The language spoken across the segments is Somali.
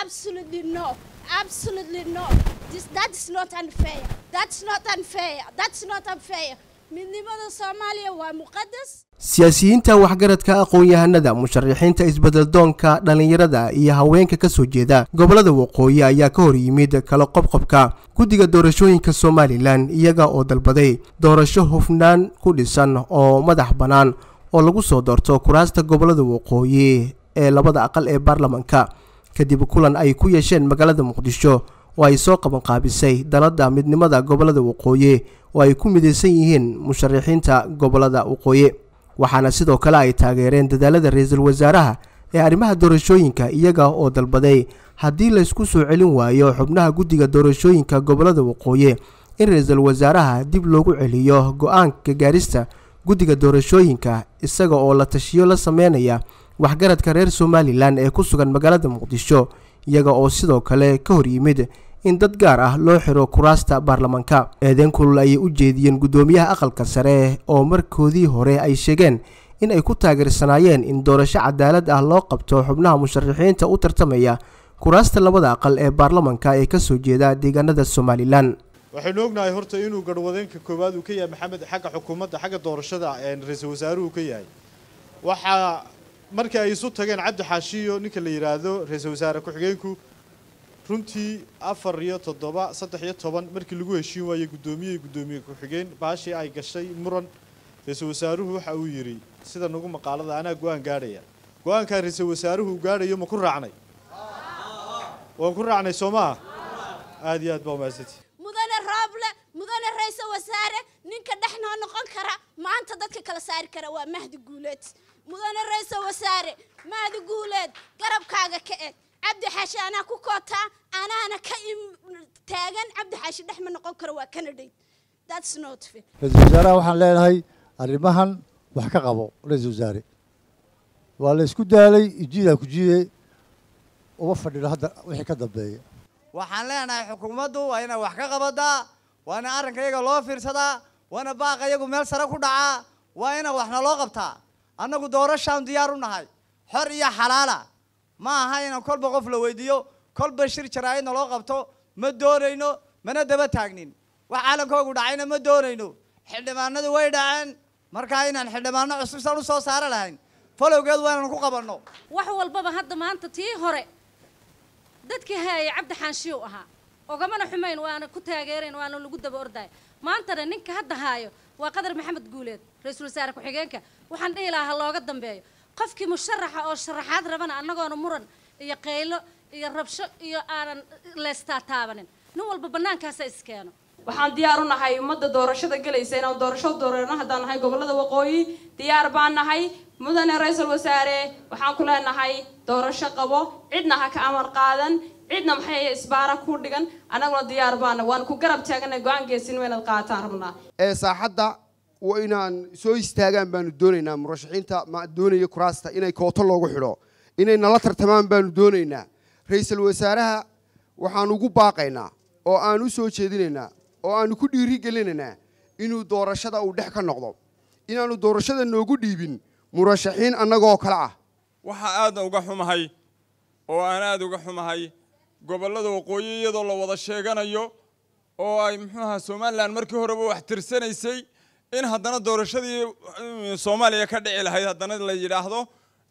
absolutely no absolutely no this that is not unfair that's not unfair that's not unfair midnimada soomaaliya waa muqadas siyaasiyiinta waxgaradka aqoon-yahanada musharaxiinta isbeddeldoonka dhallinyarada iyo haweenka ka soo jeeda gobollada waqooyi ayaa ka hor yimid kala qobqobka guddiga doorashooyinka somalilan iyaga oo dalbaday doorasho hufnaan ku dhisan oo madax bannaan oo lagu soo doorto kuraasta gobollada waqooyi ee labada aqal ee baarlamanka kadib kulan ay ku yeesheen magaalada muqdisho oo ay soo qabanqaabisay dalada midnimada gobollada waqooyi oo ay ku midaysan yihiin musharaxiinta gobollada waqooyi waxaana sidoo kale ay taageereen dadaalada ra-iisul wasaaraha ee arrimaha doorashooyinka iyaga oo dalbaday haddii laysku soo celin waayo xubnaha guddiga doorashooyinka gobollada waqooyi in ra-iisul wasaaraha dib loogu celiyo go-aanka gaarista guddiga doorashooyinka isaga oo la tashiyo la sameynaya waxgaradka reer somalilan ee ku sugan magaalada muqdisho iyaga oo sidoo kale ka hor yimid in dad gaar ah loo xiro kuraasta baarlamanka eedeyn kulul ayay u jeediyeen guddoomiyaha aqalka sare oo markoodii hore ay sheegeen in ay ku taageersanaayeen in doorasho cadaalad ah loo qabto xubnaha musharaxiinta u tartamaya kuraasta labada aqal ee baarlamanka ee ka soo jeeda deegaanada somalilan waxaynu ognahay horta inuu garhwadeenka koowaad uu ka yahay maxamed xagga xukuumadda xagga doorashada ra-iisul wasaaruhu ka yahay waxaa markii ay isu tageen cabdi xaashiyo ninka la yidhaahdo ra-iisul wasaare ku-xigeenku runtii afar iyo toddoba saddex iyo toban markii lagu heshiin waayey guddoomiye iyo guddoomiye ku-xigeen baashii ay gashay muran ra-iisul wasaaruhu waxa uu yidhi sida nagu maqaalada anaa go-aan gaadhaya go-aankaa ra-iisul wasaaruhu uu gaadhayo ma ku raacnay waan ku raacnay soo maa aada iyo aad baa umahadsantii mudane rooble mudane ra-iisul wasaare ninka dhexnoo noqon kara maanta dadka kala saari kara waa mahdi guuleed mudane ra-iisul wasaare mahdi guuleed garabkaaga ka eg cabdi xaashi anaa ku kootaa anaana ka taagan cabdi xaashi dhex ma noqon karo waa canadate that's not fair ra-iisul wasaaraha waxaan leenahay arrimahan wax ka qabo ra-iisul wasaare waa la isku daalay ijiidaa ku jiide uma fadhino hadda wixii ka dambeeya waxaan leenahay xukuumaddu waa inay wax ka qabadaa waa ina arrinka iyaga loo fiirsadaa waa ina baaqa iyagu meel sare ku dhacaa waa ina waxna loo qabtaa annagu doorashaan diyaar u nahay xor iyo xalaala ma aha inaan kolba qof la weydiiyo kolba shir jaraa'idna loo qabto ma doonayno mana daba taagnin wax caalankoogu dhacayna ma doonayno xildhibaanadu way dhaceen markaa inaan xildhibaano cusub san u soo saari lahayn falowgeed waa inaan ku qabanno wax walbaba hadda maanta tii hore dadkii haayay cabdi xaanshiyow ahaa ogamana xumayn waana ku taageerayn waana lagu daba ordaay maantana ninka hadda haayo waa qadar maxamed guuleed ra-iisul wasaare ku-xigeenka waxaan dhihi lahaa ha looga dambeeyo qofkii musharaxa oo sharaxaad rabana annagoona muran iyo qaylo iyo rabsho iyo aanan leystaa taabanin nin walba bannaankaasa iskeeno waxaan diyaar u nahay ummadda doorashada gelaysa inaan doorasho doorano haddaan nahay gobollada waqooyi diyaar baan nahay mudane ra-iisul wasaare waxaan ku leenahay doorasho qabo cidna ha ka amar qaadan cidna maxay isbaara ku dhigan annaguna diyaar baana waan ku garab taaganay go-aan geesin inaad qaataan rabnaa ee saaxadda waa inaan soo istaagaan baanu doonaynaa murashaxiinta ma doonaya kuraasta inay kooto loogu xidho inay nala tartamaan baanu doonaynaa ra-iisul wasaaraha waxaan ugu baaqaynaa oo aan u soo jeedinaynaa oo aanu ku dhiiri gelinaynaa inuu doorashada uu dhex ka noqdo inaanu doorashada noogu dhiibin murashaxiin annagoo kale ah waxaa aada uga xumahay oo aan aada uga xumahay gobollada waqooyi iyadoo la wada sheeganayo oo ay muxuu ahaa somalilan markii horeba wax tirsanaysay in haddana doorashadii soomaaliya ka dhici lahayd haddana la yidhaahdo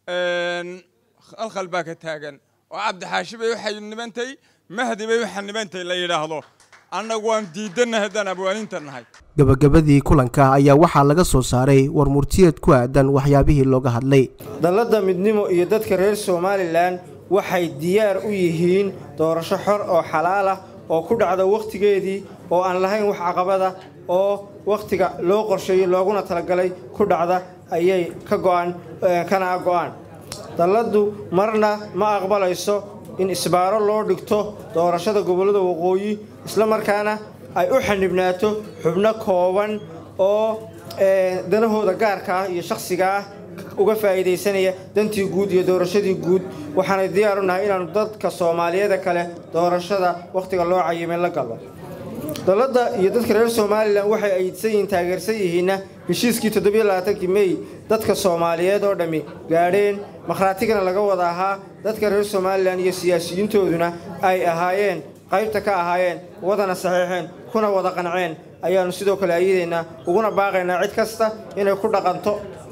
khalkhal baa ka taagan oo cabdixaashi bay u xanibantay mahdi bay u xanibantay la yidhaahdo annagu waan diidannahay haddaan abwaaninta nahay gabagabadii kulanka ayaa waxaa laga soo saaray war murtiyeed ku aadan waxyaabihii looga hadlay dalladda midnimo iyo dadka reer somalilan waxay diyaar u yihiin doorasho xor oo xalaal ah oo ku dhacda wakhtigeedii oo aan lahayn wax caqabada oo wakhtiga loo qorsheeyey looguna talagalay ku dhacda ayay ka go'an kana go'aan dalladdu marna ma aqbalayso in isbaaro loo dhigto doorashada gobollada waqooyi isla markaana ay u xanibnaato xubno kooban oo danahooda gaarka ah iyo shakhsiga ah uga faa'iidaysanaya dantii guud iyo doorashadii guud waxaanay diyaar u nahay inaannu dadka soomaaliyeeda kale doorashada wakhtiga loo cayimay la galno dalladda iyo dadka reer somalilan waxay aydsan yihiin taageersan yihiinna heshiiskii toddobiyolabaaatankii mey dadka soomaaliyeed oo dhammi gaadheen makhraatigana laga wada ahaa dadka reer somalilan iyo siyaasiyiintooduna ay ahaayeen qaybta ka ahaayeen wadana saxiixeen kuna wada qanceen ayaannu sidoo kale ayadaynaa uguna baaqaynaa cid kasta inay ku dhaqanto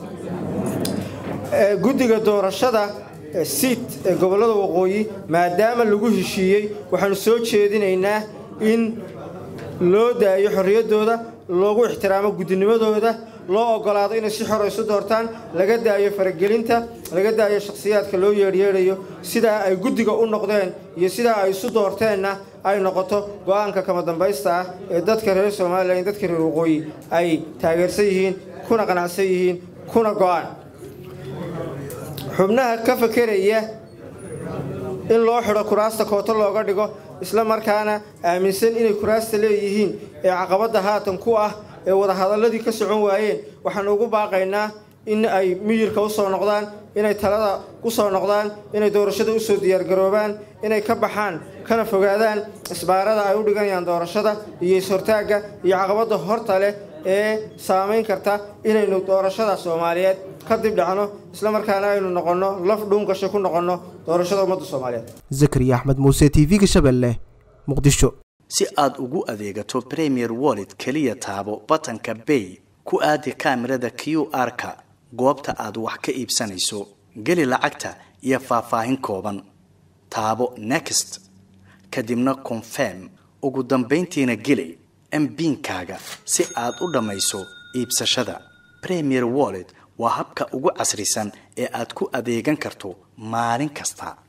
guddiga doorashada siid ee gobollada waqooyi maadaama lagu heshiiyey waxaannu soo jeedinaynaa in loo daayo xorriyaddooda loogu ixtiraamo guddinimadooda loo oggolaado inay si xor isu doortaan laga daayo faragelinta laga daayo shakhsiyaadka loo yeedhyeedhayo sidaa ay guddiga u noqdeen iyo sidaa ay isu doorteenna ay noqoto go'aanka kama dambaysta ah ee dadka reer somalilan iyo dadka reer waqooyi ay taageersan yihiin kuna qanacsan yihiin kuna go'aan xubnaha ka fakeraya in loo xidho kuraasta kooto looga dhigo isla markaana aaminsan inay kuraasta leeyihiin ee caqabadda haatan ku ah ee wadahadalladii ka socon waayeen waxaanu ugu baaqaynaa in ay miyirka u soo noqdaan inay talada u soo noqdaan inay doorashada u soo diyaargaroobaan inay ka baxaan kana fogaadaan isbaarada ay u dhiganayaan doorashada iyo is-hortaagga iyo caqabadda horta leh ee saamayn karta inaynu doorashada soomaaliyeed ka dib dhacno isla markaana aynu noqonno laf dhuungasho ku noqonno doorashada ummadda soomaaliyeed zakariya axmed muuse t v-ga shabeelle muqdisho si aad ugu adeegato premier wallet keliya taabo batanka bay ku aadi kaamirada q r-ka goobta aad wax ka iibsanayso geli lacagta iyo faahfaahin kooban taabo next kadibna confirm ugu dambayntiina geli mbiinkaaga si aad u dhammayso iibsashada premier wallet waa habka ugu casrisan ee aad ku adeegan karto maalin kasta